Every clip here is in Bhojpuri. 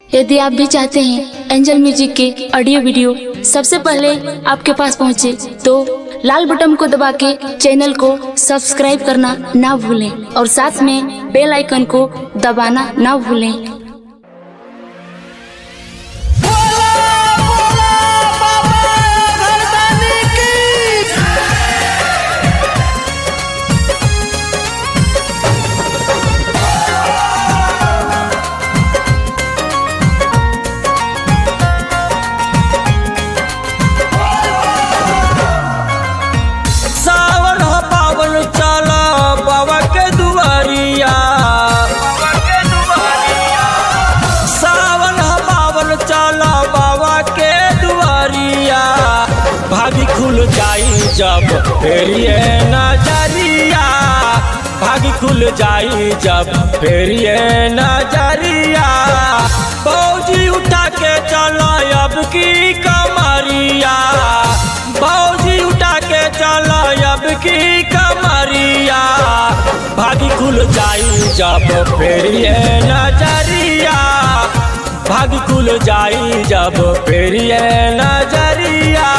यदि आप भी चाहते हैं एंजल म्यूजिक के ऑडियो वीडियो सबसे पहले आपके पास पहुंचे तो लाल बटन को दबा के चैनल को सब्सक्राइब करना ना भूलें और साथ में बेल आइकन को दबाना ना भूलें बोला बोला बाबा घरदानी की सावन हो पावन चला बाबा के दुआरिया सावन हो पावन चला बाबा के दुआरिया भागी खुल जाई जब फेरिए नजरिया भागी खुल जाई जब फेरिए नजरिया फौजी उठा के चला अब की कमरिया फौजी उठा के चला अब की कमरिया भागी खुल जाई जब फेरिए नजरिया भागी खुल जाई जब फेरिए नजरिया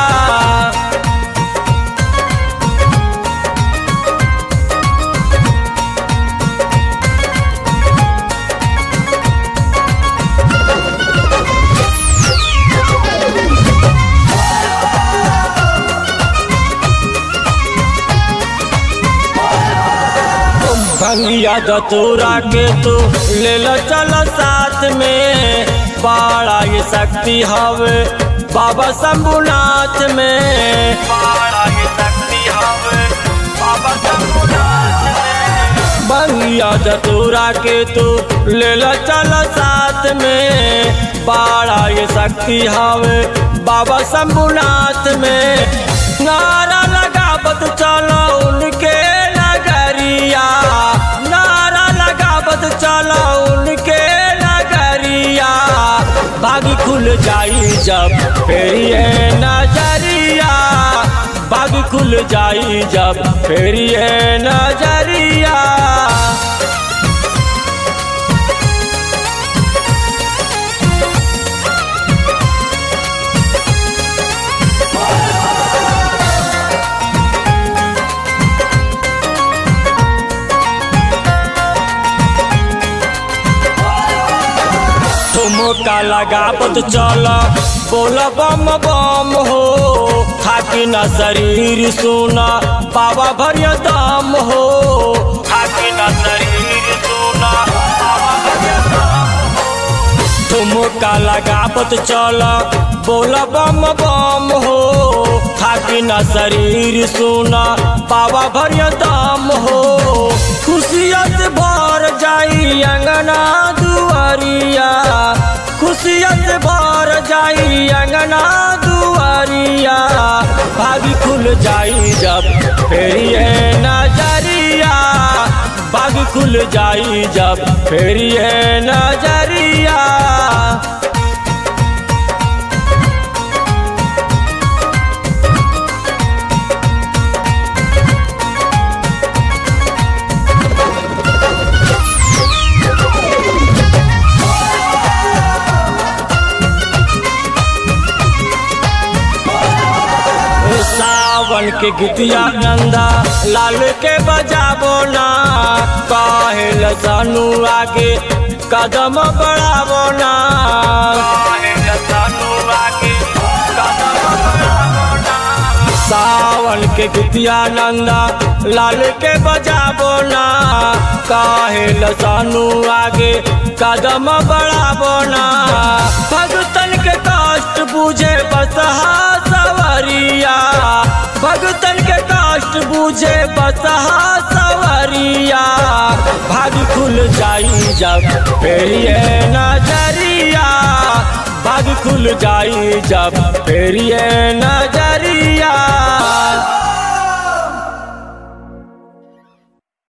भंगिया दतूरा के तू ले लो चलो साथ में बड़ा ये शक्ति हवे बाबा शंभुनाथ में बड़ा ये शक्ति हवे बाबा शंभुनाथ में भंगिया दतूरा के तू ले लो चलो साथ में बड़ा ये शक्ति हवे बाबा शंभुनाथ में नारा लगावत चलो उनके नगरिया नारा लगावत चलो उनके नगरिया बागी खुल जाई जब फेरिए नजरिया बागी खुल जाई जब फेरिए नजरिया ठुमका लगावत चल बोल बम बम हो थाकी न शरीर सुना बाबा भरिया दाम हो थाकी न शरीर सुना बाबा भरिया दाम हो। ठुमका लगावत चल बोल बम बम हो थाकी न शरीर सुना बाबा भरिया दाम हो खुशियत भर जाई अंगना दुआरिया खुशियत भर जाई अंगना दुआरिया भागी खुल जाई जब फेरिए नजरिया भागी खुल जाई जब फेरिए नजरिया सावन के गीतिया नंदा लाल के बजाबो ना काहेल सानू आगे कदम बढ़ाबो ना काहेल सानू आगे कदम बढ़ाबो ना सावन के गीतिया नंदा लाल के बजाबो ना काहेल सानू आगे कदम बढ़ाबो ना भगतन के कष्ट बुझे बसहा सवरिया भगतन के कष्ट बुझे बसहा सवरिया भाग खुल जाई जब फेरिए नजरिया भाग खुल जाई जब फेरिए नजरिया